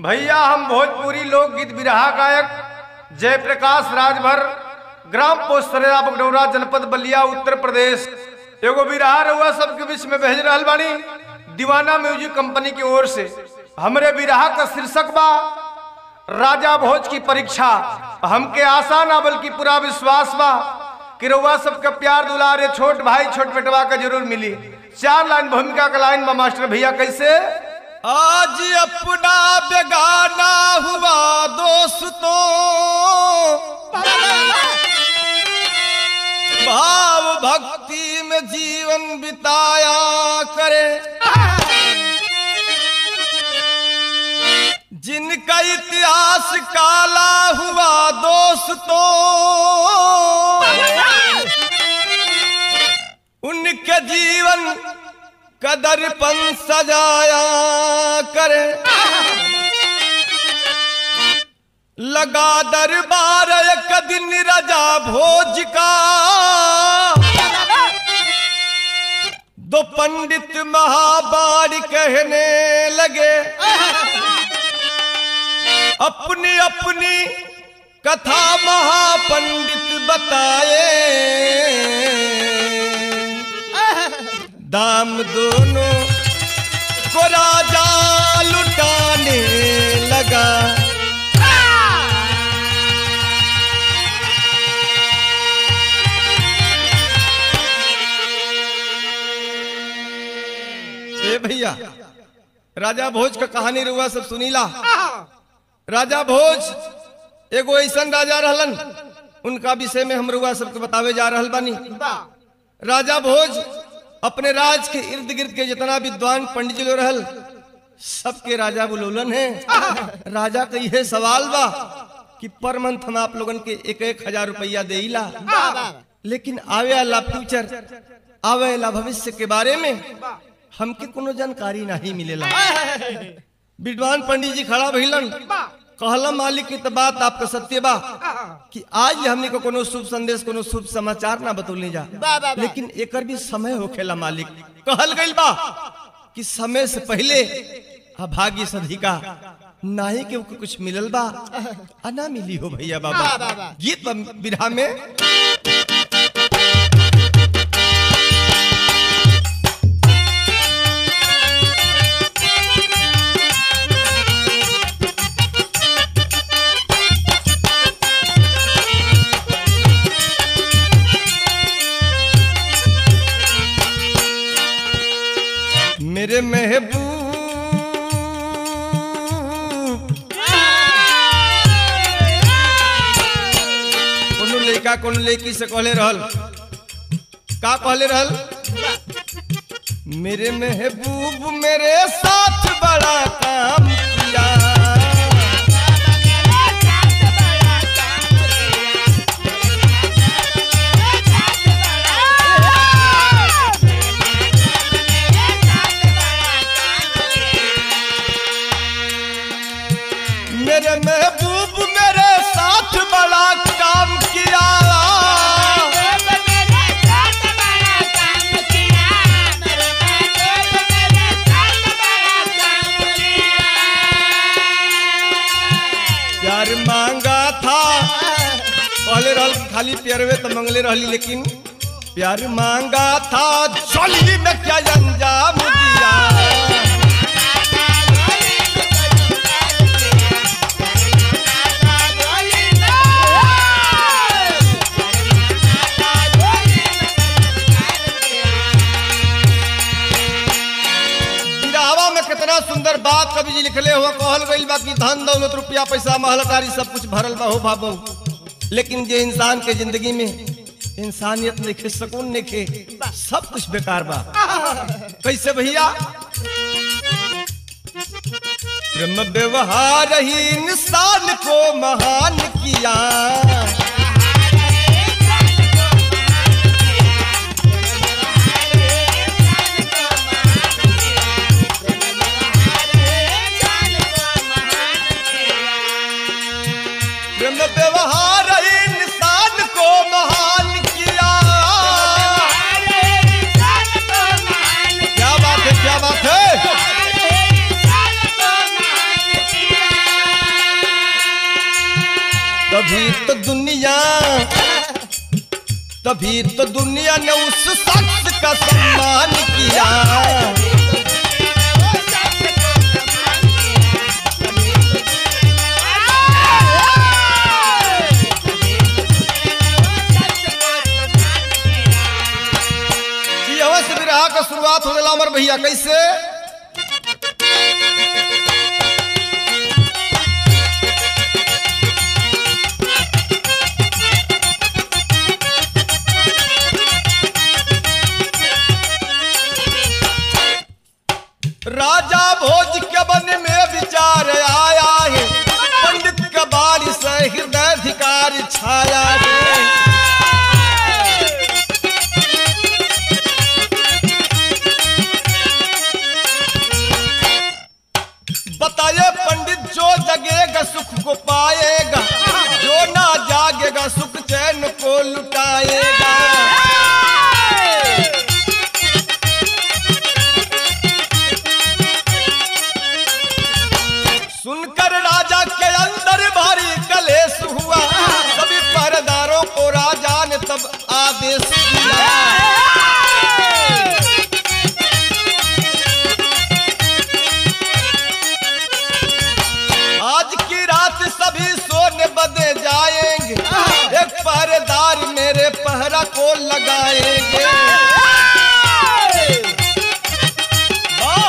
भैया हम भोजपुरी लोकगीत बिरहा गायक जयप्रकाश राजभर ग्राम पोस्ट सरेरा बगडौरा जनपद बलिया उत्तर प्रदेश एगो बिरहा रहुआ सबके बीच में भेज रहल बानी दीवाना म्यूजिक कंपनी की ओर से हमरे बिरहा का शीर्षक बा राजा भोज की परीक्षा हमके आशा ना बल्कि पूरा विश्वास बा कि रउआ सबके प्यार दुलारे छोट भाई छोट बेटवा का जरूर मिली चार लाइन भूमिका का लाइन बा मास्टर भैया कैसे आज अपना बेगाना हुआ दोस्तों भाव भक्ति में जीवन बिताया करे जिनका इतिहास काला हुआ दोस्तों उनके जीवन कदरपन सजाया करे लगा दरबार एक दिन राजा भोज का दो पंडित महाबारी कहने लगे अपनी अपनी कथा महापंडित बताए दाम दोनों को राजा लुटाने लगा ए भैया राजा भोज का कहानी रुआ सब सुनीला राजा भोज एगो ऐसन राजा रहलन उनका विषय में हम रुआ सबके बतावे जा रहल बानी राजा भोज अपने राज के इर्द गिर्द के जितना विद्वान पंडित लोग रहल सबके राजा बुलोलन है राजा का यह सवाल बा कि पर मंथ हम आप लोगन के एक एक हजार रुपया देला लेकिन आवे वाला फ्यूचर आवे वाला भविष्य के बारे में हमके कोनो जानकारी नहीं मिलेला विद्वान पंडित जी खड़ा भइलन कहला मालिक की तो बात आपका सत्य बा कि आज हमने को कोनो शुभ संदेश कोनो शुभ समाचार ना बतौले जा लेकिन एकर भी समय होखेला मालिक कहल गइल बा कि समय से पहले अभाग्य सधिका नाही के ओके कुछ मिलल बा आ ना मिली हो भैया बाबा गीत बा बिरहा में मेरे महबूब कोनो लड़का कोनो लड़की से कहले रहल का कहले रहल मेरे महबूब मेरे साथ बड़ा काम किया मेरे महबूब मेरे साथ बड़ा काम किया प्यार मांगा था पहले रहल खाली प्यारवे तो मंगले रहली लेकिन प्यार मांगा था चोली में क्या अंजाम दिया बिरावा में कितना सुंदर बात कवि जी लिखले हुआ कहल गइल बा कि धन दौलत रुपया पैसा महलतारी सब कुछ भरल बा हो बाबू लेकिन जे इंसान के जिंदगी में इंसानियत नहीं सुकून नहीं सब कुछ बेकार बा कैसे भैया ब्रह्म व्यवहार ही इंसान को महान किया ब्रह्म व्यवहार ही इंसान को महान किया क्या बात है क्या बात है तो दुनिया तभी तो दुनिया ने उस शख्स का सम्मान किया कि अवश्य विरह का शुरुआत हो गया अमर भैया कैसे राजा भोज के बन में विचार आया है पंडित का बारिश हृदय अधिकार छाया है बताइए पंडित जो जगेगा सुख को पाएगा जो ना जागेगा सुख चैन को लुटाएगा सुनकर राजा के अंदर भारी कलेश हुआ सभी पहरेदारों को राजा ने तब आदेश दिया आज की रात सभी सोने बदे जाएंगे एक पहरेदार मेरे पहरा को लगाएंगे वाह!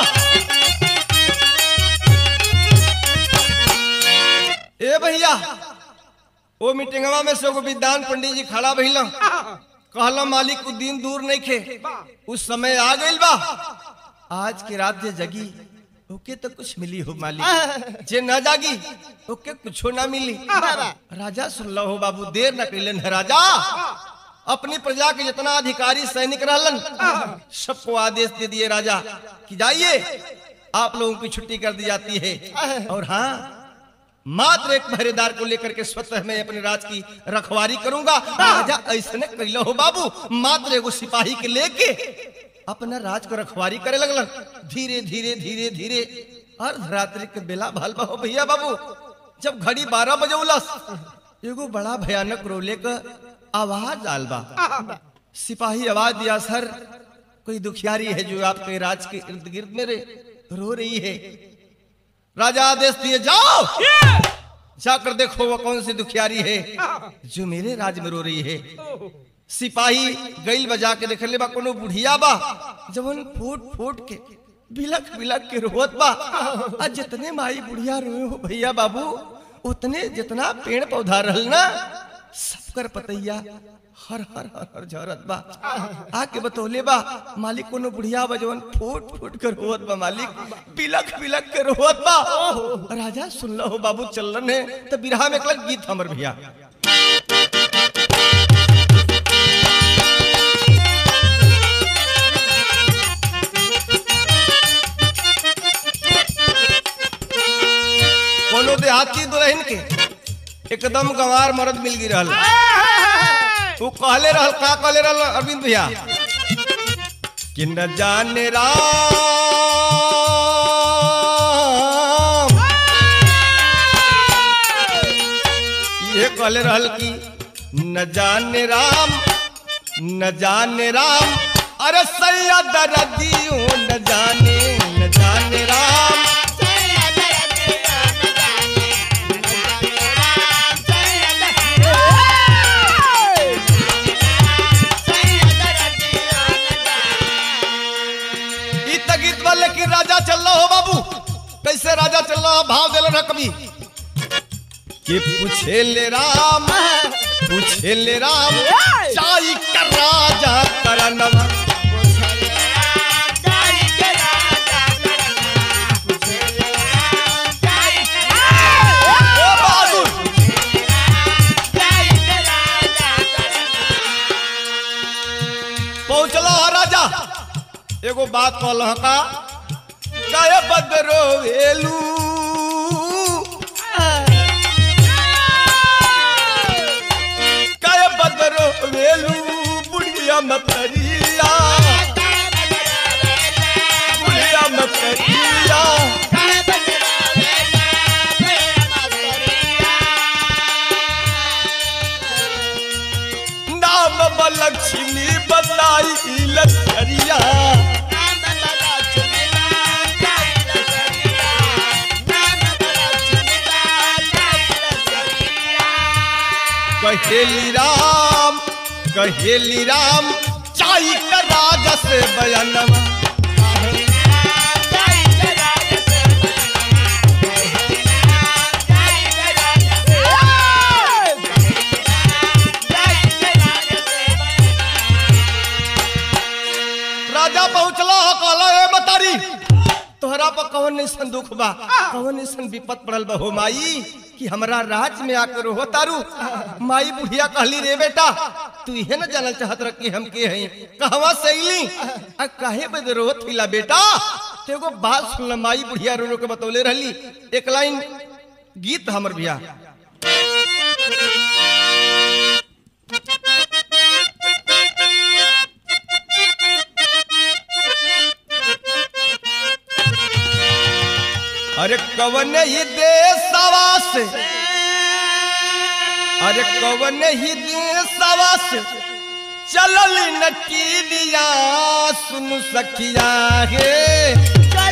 ए भैया वो मीटिंगवा में से एगो विद्वान पंडित जी खड़ा भइला कहला मालिक उ दिन दूर नहीं खे उस समय आ गइल बा आज की रात जे जगी ओके तो कुछ मिली हो मालिक जे न जागी ओके कुछो ना मिली राजा सुन लो हो बाबू देर न कैलन है राजा अपनी प्रजा के जितना अधिकारी सैनिक रहलन सबको आदेश दे दिए राजा कि जाइए आप लोगों की छुट्टी कर दी जाती है और हाँ मात्र एक पहरेदार को लेकर के स्वतः मैं अपने राज की रखवारी करूंगा राजा ऐसने कैलो हो बाबू मात्र एगो सिपाही के लेके अपना राज को रखवारी करे लगलन धीरे धीरे धीरे धीरे अर्धरात्रि के बेला भाल हो भैया बाबू जब घड़ी बारह बजे उलस एगो बड़ा भयानक रोले का आवाज आल बा सिपाही आवाज दिया सर कोई दुखियारी है जो आपके राज के इर्द गिर्द में रे रो रही है राजा आदेश दिए जाओ जाकर देखो वो कौन सी दुखियारी है जो मेरे राज में रो रही है सिपाही गईल बजा के देख ले बा कोनो बुढ़िया बा जवन फूट फूट के बिलक बिलक के रोत बा आ जितने माई बुढ़िया रोए हो भैया बाबू उतने जितना पेड़ पौधा रहल ना सबकर पतैया हर हर हर हर झरत बा आके बतौले बा मालिक कोनो बुढ़िया बा जवन फूट फूट कर रोत बा मालिक बिलक बिलक के रोत बा राजा सुन लो बाबू चलन है तो बिरहा में एकलक गीत हमर भैया कोनो देहाती दुल्हन के एकदम गंवार मर्द मिल गई रहल तू कहले रहल का कहले रहल अरविंद भैया कि न जाने राम ये कहले रहल कि न जाने राम न जाने राम अरे सैयद रदियो न जाने न जाने राम ई त गीत वाले की राजा चल रहा हो बाबू कैसे राजा चल रहा भाव दिल रहा कभी कि पूछे ले राम पूछे ले राम चाई कर राजा करनवा ओ बहादुर पहुंचला है राजा एगो बात कहल का काय बदरो वेलू काय बदरो वेलू बुढ़िया मतरिया बुढ़िया मतरिया कहेली राम कहेली राम चाई का राजा से बयानवा राजा पहुंचला हो कहला ए बतारी तोहरा पर कौन निसन दुख बा कौन निसन विपत पड़ल बा हो माई कि हमरा राज में आकर हो तारू माई बुढ़िया कहली रे बेटा तू इहे न जानल चाहत रह कि हम के हई कहवा से अइली आ काहे बदे रोत हिला बेटा ते एगो बात सुन ल माई बुढ़िया रो रो के बतौले रहली एक लाइन गीत हमर भैया अरे कवन ही देशवा से अरे कवन ही देशवा से चलल नकीलिया सुन सखिया हे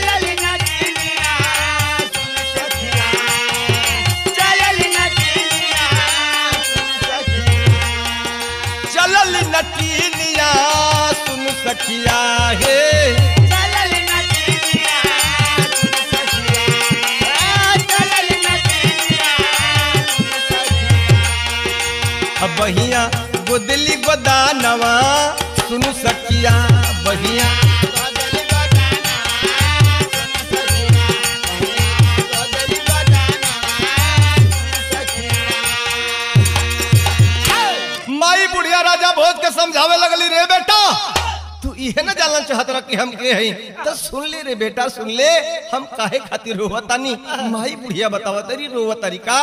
चलल नकीलिया सुन सखिया हे अब बहिया गोदली गोदानवा सुन सखिया बहिया माई बुढ़िया राजा भोज के समझावे लगली रे बेटा तू इहे न जानल चाहत रह कि हम के हई तो सुन ले रे बेटा सुन ले हम काहे खातिर रोवतानी माई बुढ़िया बतावा तेरी रोवा तरीका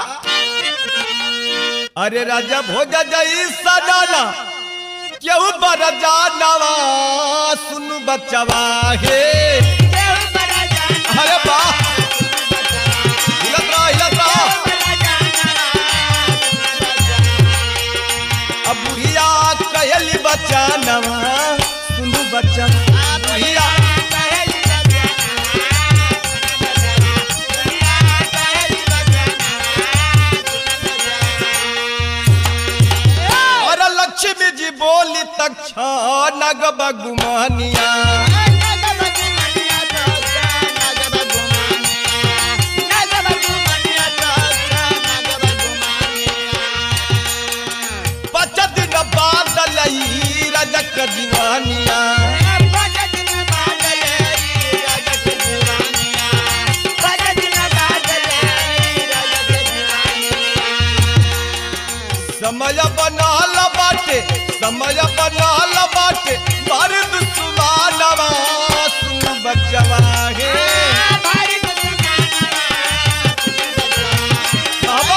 अरे राजा भोज जई सजाना केहू बर जानवा सुन बचवा हे अरे वाह हिलत रहा हिलत रहा अब बुढ़िया कहली बचानवा सुनु बचन बुढ़िया और लक्ष्मी जी बोली तक नग बगुमानिया पच दिन बाद लई रजक दीवानिया समय बनाल बाटे समय बनाल बाटे मर्द सुमानवा सुन बचवा हे बाबा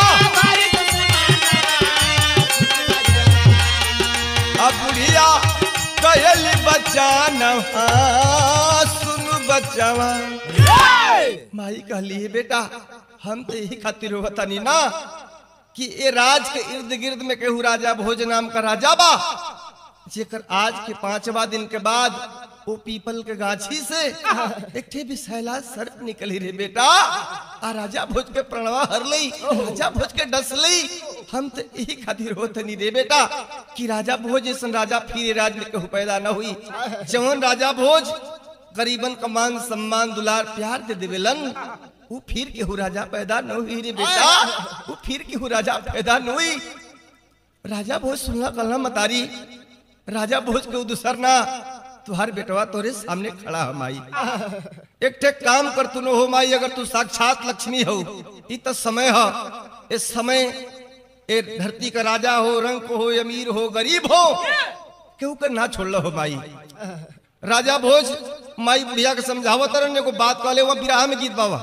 अब बुढ़िया कहली बचानवा सुन बचवा माई कहली "हे बेटा हम तो यही खातिर होतानी ना कि ए राज के इर्द गिर्द में केहू राजा भोज नाम का राजा बा जेकर आज के पांचवा दिन के बाद वो पीपल के गाछी से एक ठे विषैला सर्प निकली रे बेटा आ राजा भोज के प्रणवा हर लई राजा भोज के डस लई हम तो यही खातिर होत नहीं रे बेटा कि राजा भोज जैसन राजा फिर राज में कहू पैदा न हुई जवन राजा भोज गरीबन का मान सम्मान दुलार प्यार दे देवेलन वो फिर केहू राजा पैदा न हुई रे बेटा वो फिर केहू राजा पैदा न हुई राजा भोज सुनला कलना मतारी राजा भोज के दूसर ना तुहार बेटवा तोरे सामने खड़ा है माई एक ठे काम कर तू न हो माई अगर तू साक्षात लक्ष्मी हो ई तो समय हो इस समय ए धरती का राजा हो रंग हो अमीर हो गरीब हो केहू के ना छोड़ हो माई राजा भोज माई बुढ़िया के समझावत रहने को बात कहले वो बिराह में गीत बाबा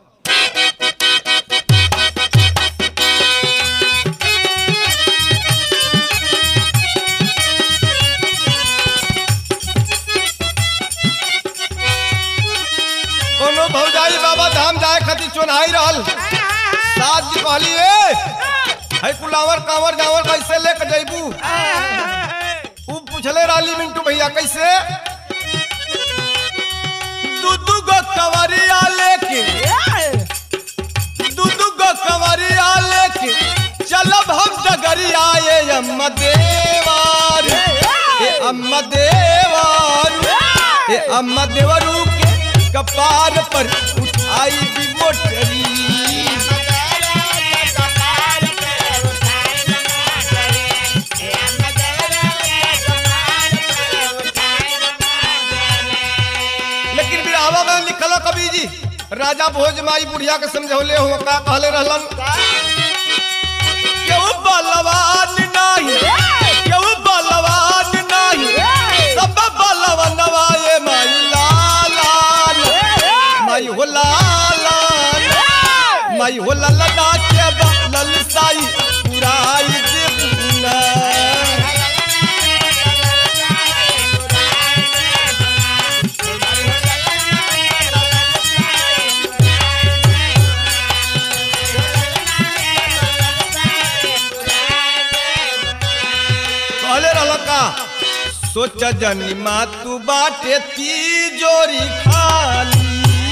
कोनो भौजाई बाबा धाम जाए खातिर चुनाई रहल साथ जी कहली ए है कुलावर कांवर जावर कैसे लेके जैबू ऊ पूछले रहली मिंटू भैया कैसे दू दू गो कवरिया लेके दू दू गो कवरिया लेके चलब हम डगरिया ये अम्मा देवार ए अम्मा देवार ए अम्मा देवरू के कपार पर उठाई भी मोटरी लेकिन बिरहवा में लिखल कवि जी राजा भोज माई बुढ़िया के समझौले हो का कहले रहलन केहू बलवान नाही केहू बलवान नाही सब बलवनवा ये माई लालान माई हो लालान माई हो ललना के बलल साई पुराई देबुना कहले रहल का सोच जनी मा तू बाटे तिजोरी खाली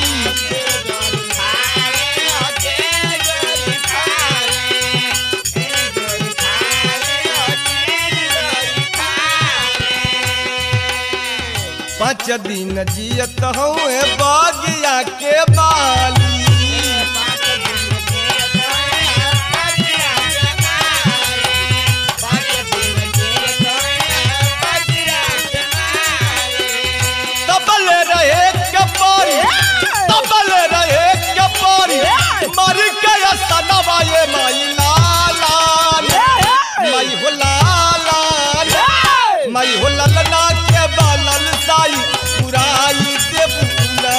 पाँच दिन जियत हूँ बागिया के बाली तबल रहे के पारी तबल रहे के पारी मर गया सनवा ये माई लालान माई हो लालान माई हो ललना के बालल साई पुराई देबुना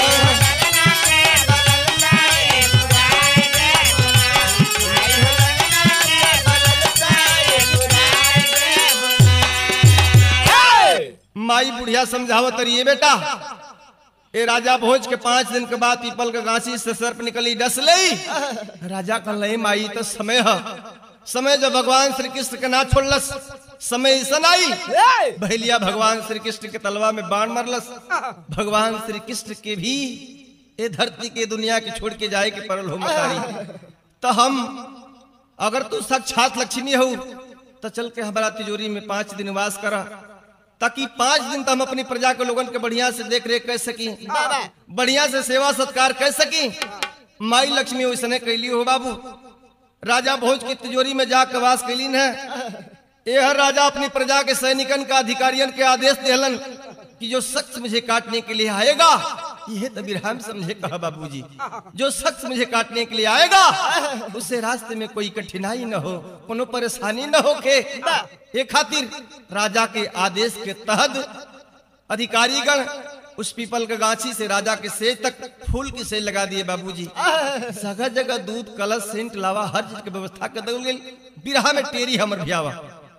माई बुढ़िया समझावत रही बेटा ए राजा भोज के पांच दिन के बाद पीपल के गांसी से सर्प निकली डस लई राजा कहल नहीं माई तो समय है समय जब भगवान श्री कृष्ण के ना छोड़लस समय ऐसा आई भैलिया भगवान श्री कृष्ण के तलवा में बाण मरलस भगवान श्री कृष्ण के भी ए धरती के दुनिया के छोड़ के जाए के परल हो मतारी तो हम अगर तू साक्षात लक्ष्मी हो तो चल के हमारा तिजोरी में पांच दिन वास करा ताकि पांच दिन तक हम अपनी प्रजा के लोगन के बढ़िया से देख रेख कर सकी बढ़िया से सेवा सत्कार कर सकी माई लक्ष्मी वैसने कैली हो बाबू राजा भोज की तिजोरी में जाकर वास कैलीन है यह राजा अपनी प्रजा के सैनिकन का अधिकारियन के आदेश देहलन कि जो शख्स मुझे काटने के लिए आएगा यह तो बिरहम समझे कहा बाबूजी जो शख्स मुझे काटने के लिए आएगा उससे रास्ते में कोई कठिनाई न हो कोनो परेशानी न हो के ये खातिर राजा के आदेश के तहत अधिकारीगण उस पीपल के गाछी से राजा के सेज तक फूल की सेज लगा दिए बाबूजी जगह जगह दूध कलश सेंट लावा हर चीज के व्यवस्था कर दल गेल बिरहा में टेरी हमर भ्यावा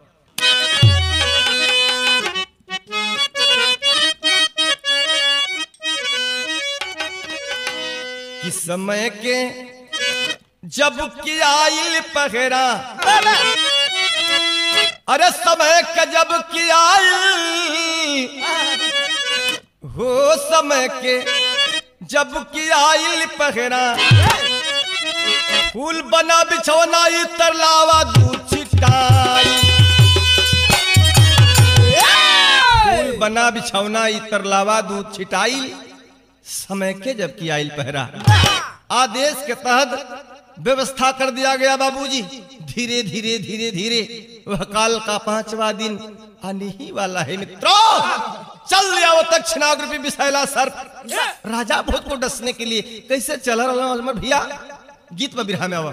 कि समय के जब की आइल पहरा अरे समय के जब की आइल हो समय के जब की आइल पहरा फूल बना बिछौना इतर लावा दूध छिटाई फूल बना बिछौना इतर लावा दूध छिटाई समय के जब की आइल पहरा आदेश के तहत व्यवस्था कर दिया गया बाबूजी धीरे धीरे धीरे धीरे वह काल का पांचवा दिन आने ही वाला है मित्रों चल आओ दक्षिणाग्रपी विशैला सर राजा भोज को डसने के लिए कैसे चल रहा हूं भैया गीत में बिरहा में आवा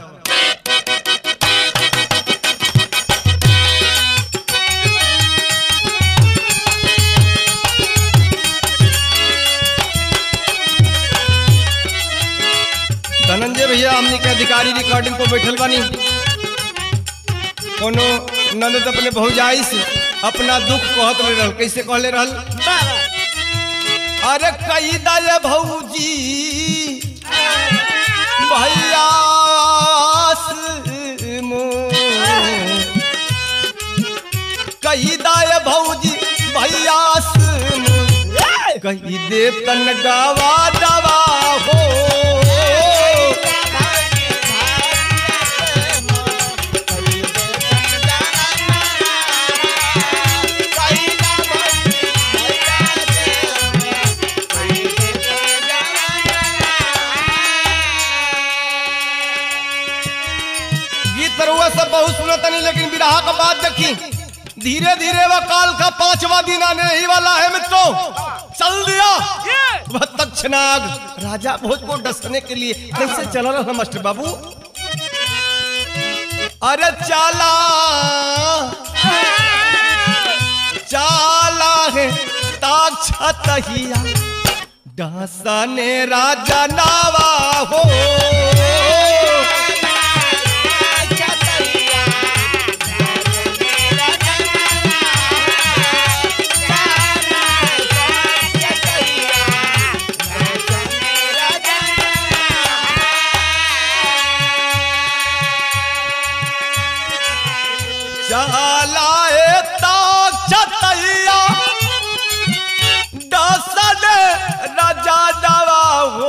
धनंजय भैया हमने के अधिकारी रिकॉर्डिंग पर बैठल बानी कोनो ननद अपने भौजाई से अपना दुख कहत ले रहल कैसे कहले रहल अरे कही दे भौजी भैया से मोर। कही दे भौजी भैया से मोर। कही दे तन गावा दवा हो बहुत सुना तनी लेकिन बिरहा का बात देखी धीरे धीरे वह काल का पांचवा दिन आने ही वाला है मित्रों चल दिया वह तक्षनाग राजा भोज को डसने के लिए कैसे चला रहा मास्टर बाबू अरे चाला चाला है ताक्षतहिया डसने राजा नावा हो चलाए ताक्षतहिया डसने राजा नावा हो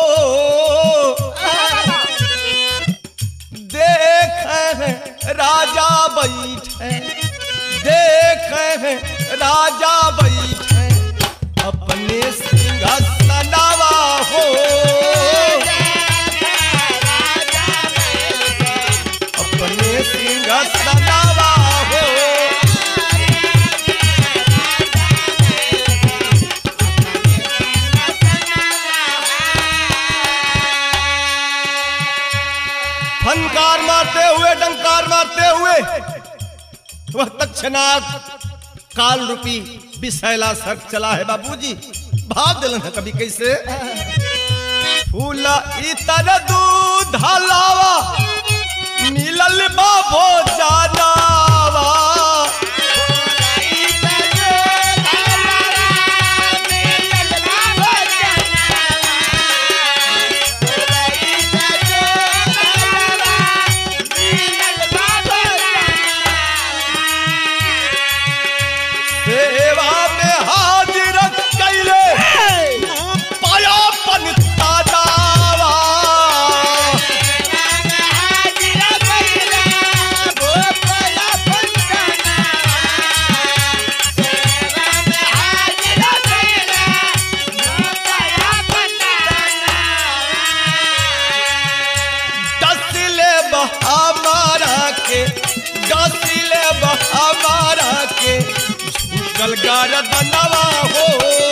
देख राजा बैठे देख राजा बैठे अपने सिंहासनवा हो अपने सिंहासनवा हो फनकार मारते हुए डंकार मारते हुए वह तक्षनाग काल रूपी विषैला सर्क चला है बाबूजी भाग दिलन है कभी कैसे फूला इतर दूध हलावा मिलल बाबो जानावा सेवा में हाजिर कैले पाया पनता दावा डसले बहामारा के डसले बहामारा के झुकल गरदनवा हो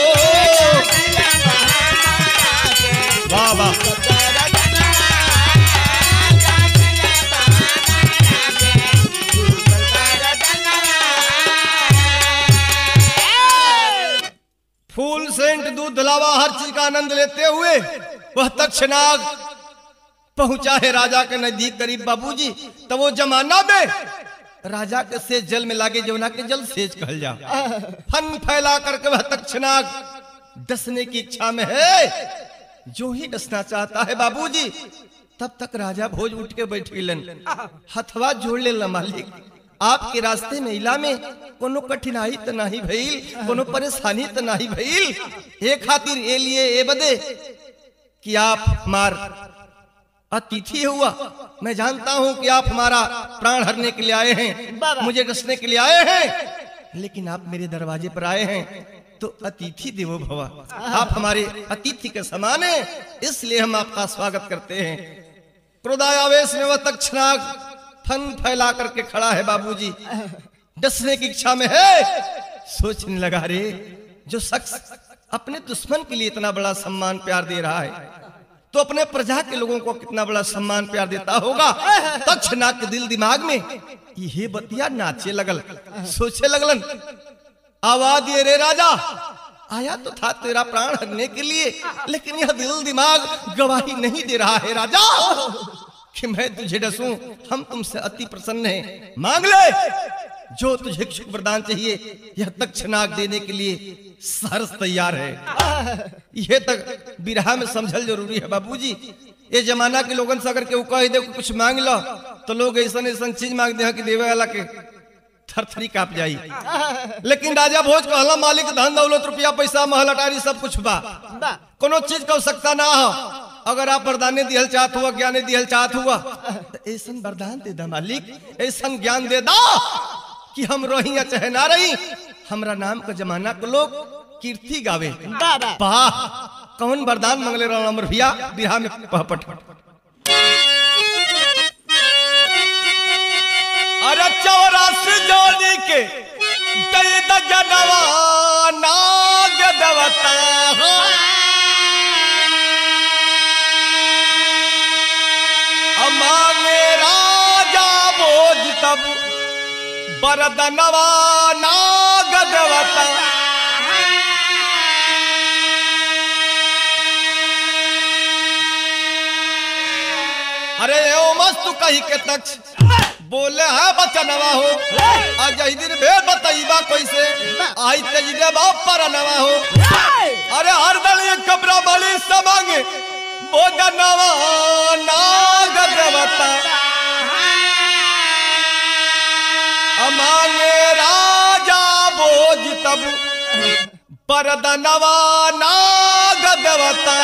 वाह वाह फूल सेंट दूध लावा हर चीज का आनंद लेते हुए वह तक्षनाग पहुंचा है राजा के नजदीक करीब बाबूजी तो वो जमाना में राजा के सेज जल में लागे जमुना के जल सेज कहल जा फन फैला करके वह तक्षनाग डसने की इच्छा में है जो ही डसना चाहता है बाबूजी तब तक राजा भोज उठ के बैठ गिलन हथवा जोड़ ले मालिक आपके रास्ते में इला में कोनो कठिनाई तो नहीं भइल कोनो परेशानी तो नहीं भइल ए खातिर ए लिए ए बदे कि आप हमार अतिथि हुआ मैं जानता हूं कि आप हमारा प्राण हरने के लिए आए हैं मुझे डसने के लिए आए हैं लेकिन आप मेरे दरवाजे पर आए हैं तो अतिथि देवो भवा आप हमारे अतिथि के समान हैं इसलिए हम आपका स्वागत करते हैं क्रोधायावेश में वह तक्षनाग फन फैला करके खड़ा है बाबूजी डसने की इच्छा में है सोचने लगा रे जो शख्स अपने दुश्मन के लिए इतना बड़ा सम्मान प्यार दे रहा है तो अपने प्रजा के लोगों को कितना बड़ा सम्मान प्यार देता होगा तक्षनाग के दिल दिमाग में ये बतिया नाचे लगल सोचे लगलन आवाज ये रे राजा आया तो था तेरा प्राण हरने के लिए लेकिन यह दिल दिमाग गवाही नहीं दे रहा है राजा कि मैं तुझे डसूं हम तुमसे अति प्रसन्न हैं मांग ले जो तुझे इच्छुक वरदान चाहिए यह तक्षनाग देने के लिए सहर्ष तैयार है यह तक बिरहा में समझल जरूरी है बाबूजी ये जमाना के लोगन से अगर केहू कह दे कि कुछ मांग लो तो लोग ऐसा ऐसा चीज मांग दे कि देवे वाला के थरथरी काप जाई लेकिन राजा भोज कहला मालिक धन दौलत रुपया पैसा महल अटारी सब कुछ बा कोनो चीज का सकता ना हो अगर आप वरदाने दिहल चाहत हुआ ज्ञाने दिहल चाहत हुआ तो ऐसा वरदान दे दा मालिक ऐसा ज्ञान दे दा कि हम रही या चाहे ना रही हमरा नाम का जमाना के लोग कीर्ति गावे वाह कौन वरदान मंगले रहा अमर भैया बिहार में पहपट चौरासी जोड़ी के दई दजनवा नाग देवता अमांगे राजा भोज तब बरदनवा नाग देवता अरे ओ मस्त कही के तक्ष बोले है बचनवा हो आज ही दिन भेद बताइबा कैसे आई तेजरे बाप पर नवा हो अरे हर दल ये कबरा बली समांगे भोजनवा नाग देवता अमांगे राजा भोज तब परदनवा नाग देवता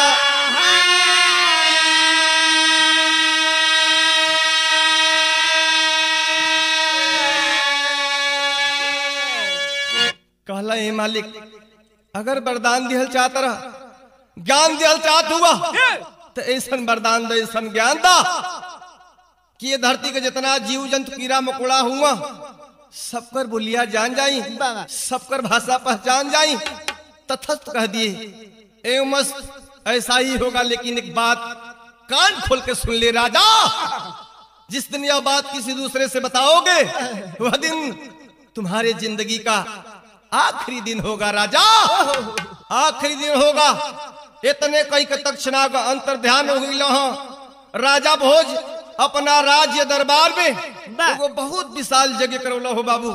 कहला हे मालिक अगर वरदान दिहल चाहत रहा ज्ञान दिहल चाहत हुआ तो ऐसन वरदान दे ऐसन ज्ञान दा कि ये धरती के जितना जीव जंतु कीड़ा मकोड़ा हुआ सबकर बोलिया जान जाई सबकर भाषा पहचान जाई तथस्थ कह दिए एवं मस्त ऐसा ही होगा लेकिन एक बात कान खोल के सुन ले राजा जिस दिन यह बात किसी दूसरे से बताओगे वह दिन तुम्हारे जिंदगी का आखिरी दिन होगा राजा आखिरी दिन होगा इतने कई के तक्षणा का अंतर ध्यान हो गई राजा भोज अपना राज्य दरबार में एगो बहुत विशाल जगह करौला हो बाबू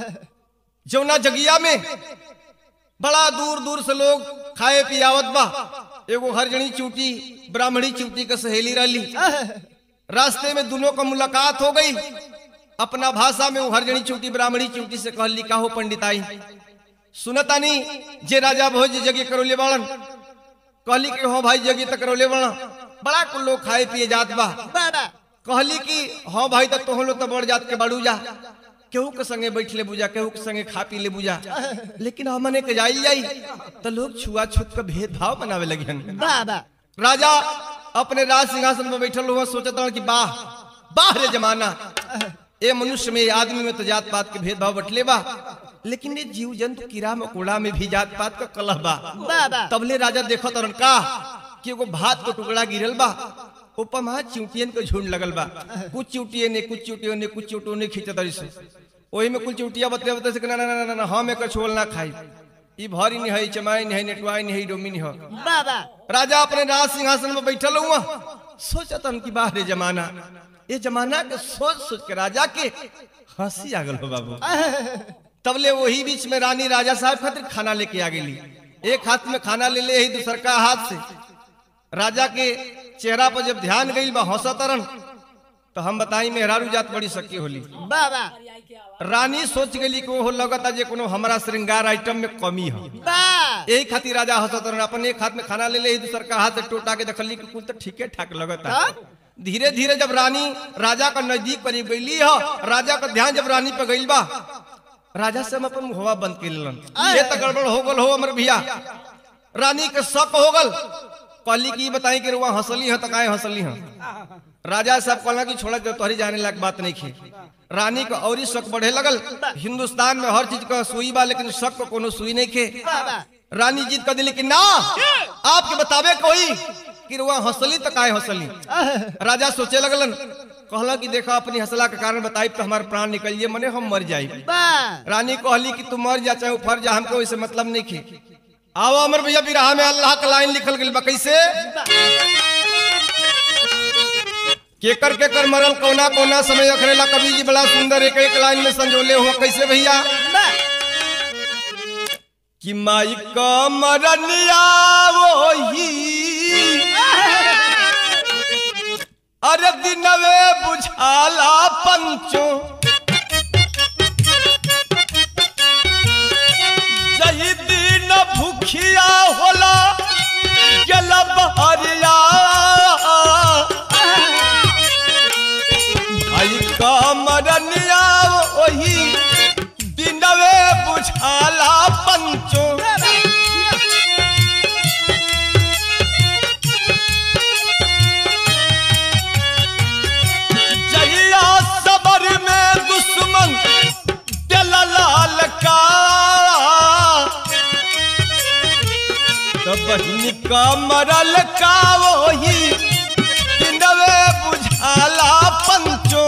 जौना जगिया में बड़ा दूर दूर से लोग खाए पियावत बा एगो हरजनी चूटी ब्राह्मणी चूटी के सहेली रही रास्ते में दोनों का मुलाकात हो गई अपना भाषा में वो हरजनी चूटी ब्राह्मणी चूटी से कहली का हो पंडिताई सुनतानी जे राजा भोज जगे करोले बाड़न कहली कि हो भाई जगे तक करोले बाड़ा बड़ा कुल लोग खाए पिए जात बा कहली कि हाँ भाई तो तोहलो तो बड़ जात के बड़ू जा केहू के संगे बैठ ले बुझा केहू के संगे खा पी ले बुझा लेकिन हमने के जाई जाई तो लोग छुआछूत का भेदभाव बनावे लगे राजा अपने राज सिंहासन में बैठल हुआ सोचता हूँ कि वाह वाह रे जमाना ए मनुष्य में आदमी में तो जात पात के भेदभाव बटले बा लेकिन ये जीव जंतु कीड़ा मकोड़ा में भी जात पात का कलह बा तबले राजा देखो तरन का कि एगो भात को टुकड़ा गिरल बा ऊपर वहां चिंटियन के झुंड लगल बा कुछ चिंटियन ने कुछ चिंटियन ने कुछ चिंटो ने खींचत रही से ओही में कुछ चिंटिया बतले बतले से ना ना ना ना हम एक छोल ना खाई ई भारी नहीं है चमाई नहीं है नेटवाई नहीं है डोमी नहीं है राजा अपने राज सिंहासन में बैठल हुआ सोचत हम कि बाहर जमाना ये जमाना के सोच सोच के राजा के हंसी आ गल हो बाबू तबले वही बीच में रानी राजा साहब खातिर खाना लेके आ गई एक हाथ में खाना ले ले ही दूसर का हाथ से राजा के चेहरा पर जब ध्यान गई बा हौसा तरन तो हम बताई मेहरारू जात बड़ी सकी होली रानी सोच गई कि वो लगता जे कोनो हमारा श्रृंगार आइटम में कमी है यही खातिर राजा हंसत रहन अपन एक हाथ में खाना ले ले ही दूसर का हाथ से टोटा के देखली कि कुल तो ठीके ठाक लगता धीरे धीरे जब रानी राजा का नजदीक करीब गईली है राजा का ध्यान जब रानी पे गईल बा राजा से हम अपन मुहवा बंद कर लेलन ये तो गड़बड़ हो गल हो अमर भैया रानी के शक हो गल कहली की बताई कि रुआ हंसली है तो काहे हंसली है राजा साहब कहला कि छोड़ा दे तोहरी जाने लायक बात नहीं थी रानी का और ही शक बढ़े लगल हिंदुस्तान में हर चीज का सुई बा लेकिन शक को कोनो सुई नहीं खे रानी जीत कर दिली कि ना आपके बतावे कोई कि रुआ हंसली तो काहे हंसली राजा सोचे लगलन कहला कि देखा अपनी हंसला के कारण बताई तो हमारे प्राण निकल जाए मने हम मर जाए रानी कहली कि तू मर जा चाहे ऊपर जा हमको इसे मतलब नहीं खे आओ अमर भैया बिरहा में अल्लाह का लाइन लिखल गई बा कैसे केकर केकर मरल कोना कोना समय अखरेला कवि जी बड़ा सुंदर एक एक लाइन में संजोले हुआ कैसे भैया कि माई का मरनिया वही अरे दिनवे बुझाला पंचो जही दिन भूखिया होला जल बहरिया आई का मरनिया वही दिनवे बुझाला पंचो जहिया सबर में दुश्मन कमरल का वही नवे बुझाला पंचो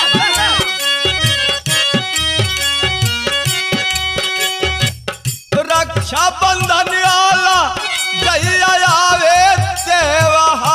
रक्षा बंधन आला जहिया आवे त्योहार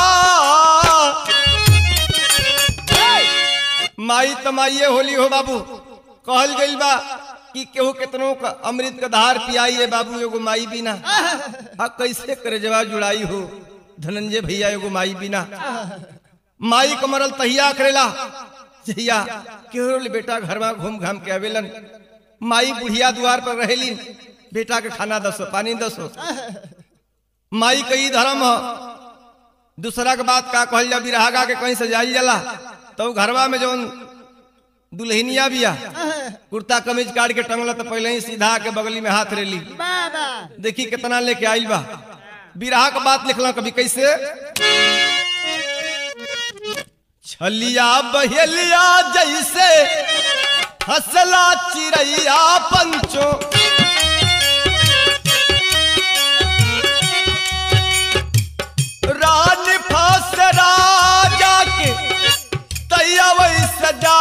माई तमाइये होली हो बाबू कहल गइल बा कि केहू केतनो का अमृत का धार पियाई है बाबू एगो माई बिना आ कैसे करे जवा जुड़ाई हो धनंजय भैया एगो माई बिना माई को मरल तहिया करेला जहिया केहू ले बेटा घर में घूम घाम के आवेलन माई बुढ़िया द्वार पर रहेली बेटा के खाना दसो पानी दसो माई कई धर्म ह दूसरा के बात का कहल जा बिरहागा के कहीं से जाइल जाला तो घरवा में जौन दुल्हनिया बिया कुर्ता कमीज काट के टंगला तो पहले ही सीधा के बगली में हाथ रेली बाबा देखी कितना लेके आइल बा बिरहा का बात लिखला कभी कैसे छलिया बहेलिया जैसे हसला चिड़ैया पंचो रानी फास राजा के तैया वही सजा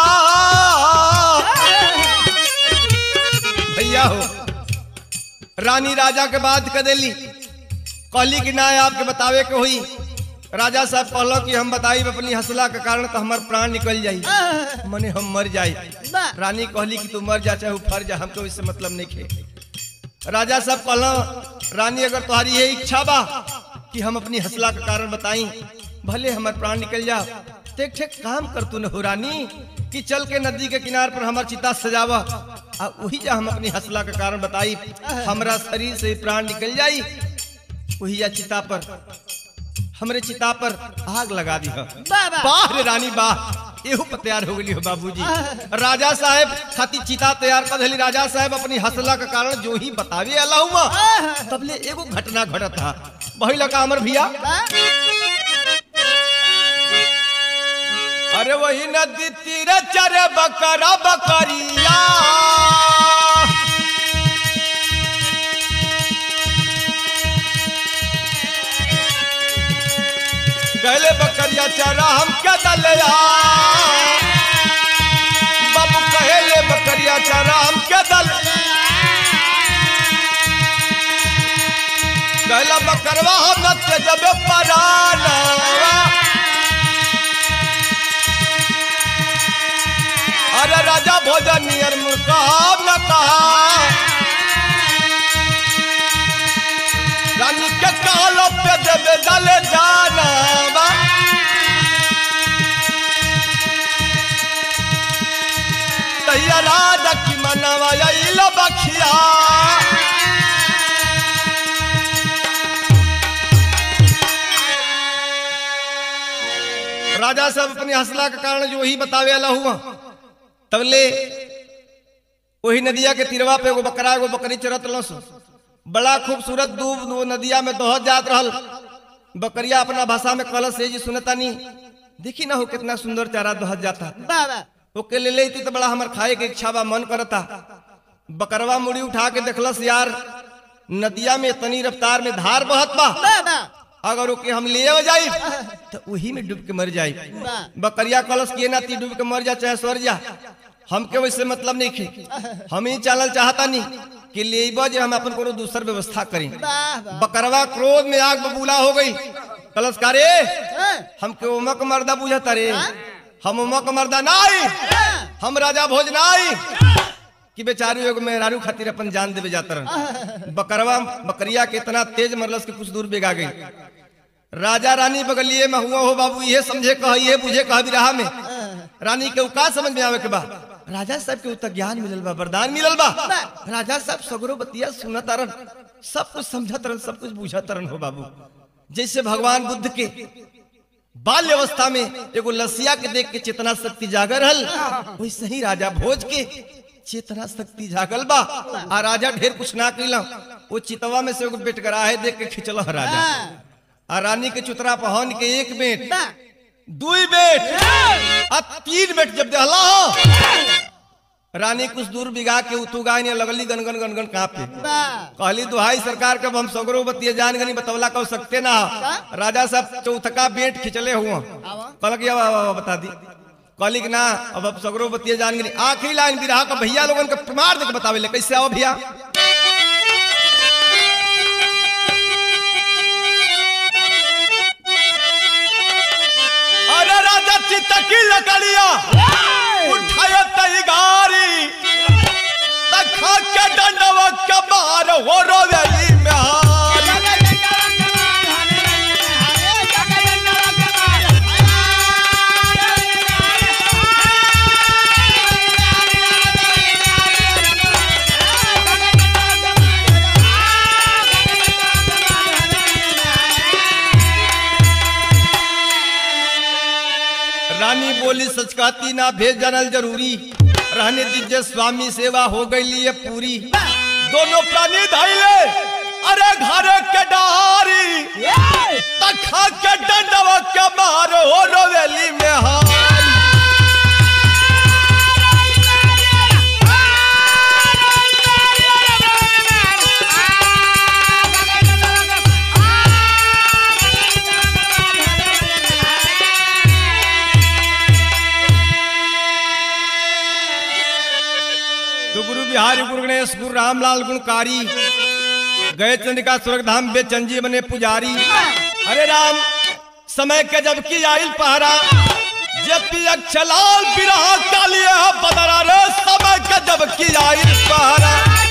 भैया हो रानी राजा के बात कर देली कहली कि ना आपके बतावे के हुई राजा साहब कहलो कि हम बताई अपनी हंसला के कारण तो हमार प्राण निकल जाई मने हम मर जाई बा- रानी कहली कि तू मर जा चाहे फर जा हमको इससे मतलब नहीं खे राजा साहब कहलो रानी अगर तुम्हारी ये इच्छा बा कि हम अपनी हंसला के कारण बताई भले हमार प्राण निकल जा ठीक ठीक काम कर तू न हो रानी कि चल के नदी के किनार पर हमार चिता सजावा आ वही जा हम अपनी हंसला के कारण बताई हमरा शरीर से प्राण निकल जाई वही जा चिता पर हमरे चिता पर आग लगा दी बाबा वाह रे रानी वाह एहू पर तैयार हो गई हो बाबूजी राजा साहब खाती चिता तैयार कर दिली राजा साहब अपनी हसला के कारण जो ही बतावे अलाहुमा तबले एगो घटना घटत था वही लगा अमर भैया अरे वही नदी तीरे चरे बकरा बकरिया कहले बकरिया चारा हम क्या दलिया बाबू कहले बकरिया चारा हम क्या दल कहला बकरवा हम नत्य जब पराना अरे राजा भोजन नियर मुर्गा न कहा रानी के कालो पे देवे दले जाना बा। तैया राजा की मनवा इलो बखिया राजा साहब अपनी हंसला के कारण जो ही बतावे अला हुआ तबले वही नदिया के तिरवा पे एगो बकरा एगो बकरी चरत लस बड़ा खूबसूरत दूब वो नदिया में दोहत जात रहल बकरिया अपना भाषा में कहल से जी सुनता नहीं देखी ना हो कितना सुंदर चारा दोहत जाता बाबा ओके ले लेती तो बड़ा हमार खाए के इच्छा बा मन करता बकरवा मुड़ी उठा के देखलस यार नदिया में इतनी रफ्तार में धार बहत बा बाबा अगर ओके हम ले जाई तो वही में डूब के मर जाई वाह। बकरिया कलश के ना ती डूब के मर जा चाहे स्वर जा हमके वैसे मतलब नहीं खे हम ही चलल चाहता नहीं कि ले जे हम अपन कोनो दूसर व्यवस्था करी वाह वाह बकरवा क्रोध में आग बबूला हो गई कलश का रे हाँ, हमके उमक मर्दा बुझता रे हम उमक मर्दा नाई हम राजा भोज नाई कि बेचारू एगो मेहरारू खातिर अपन जान देवे जाता रह बकरवा बकरिया के इतना तेज मरलस के कुछ दूर बेगा गई राजा रानी बगलिए में हुआ हो बाबू ये समझे कह ये बुझे कह भी रहा में रानी के उ का समझ में आवे के बा राजा साहब के उतर ज्ञान मिलल बा वरदान मिलल बा राजा साहब सगरो बतिया सुनत रन सब कुछ समझत रन सब कुछ बुझत रन हो बाबू जैसे भगवान बुद्ध के बाल्य अवस्था में एगो लसिया के देख के चेतना शक्ति जागर हल वैसे ही राजा भोज के चेतना शक्ति जागल बा आ राजा ढेर कुछ ना कैला वो चितवा में से एगो बेटगराहे देख के खिंचल ह राजा आ रानी के चुतरा पहन के एक बेट दुई बेट आ तीन बेट जब दहला हो रानी कुछ दूर बिगा के उतू गाय ने लगली गनगन गनगन कांपे कहली दुहाई सरकार के अब हम सगरो बतिये जान गनी बतौला कह सकते ना राजा साहब चौथका बेट खिंचले हुआ कहल कि अब अब- अब बता दी कहली कि ना अब अब सगरो बतिये जान गनी आखिरी लाइन बिरहा का भैया लोगन के प्रमाण देके बतावे ले कैसे आओ भैया अरे राजा चितकी लकड़िया उठाया तैगारी तखा के डंडवा के मार हो रोवेली में हारी रानी बोली सच कहती ना भेज जानल जरूरी रहने दीजिए स्वामी सेवा हो गई है पूरी दोनों प्राणी धैले अरे घर के डारी तखा के डंडवा के मार हो रोवेली में हारी तो गुरु बिहारी गुरु गणेश गुरु रामलाल गुणकारी गए चंद्रिका स्वर्ग धाम बे चंजी बने पुजारी अरे राम समय के जब की आइल पहरा जब भी अक्षलाल बिरहा कालिया बदरा रे समय के जब की आइल पहरा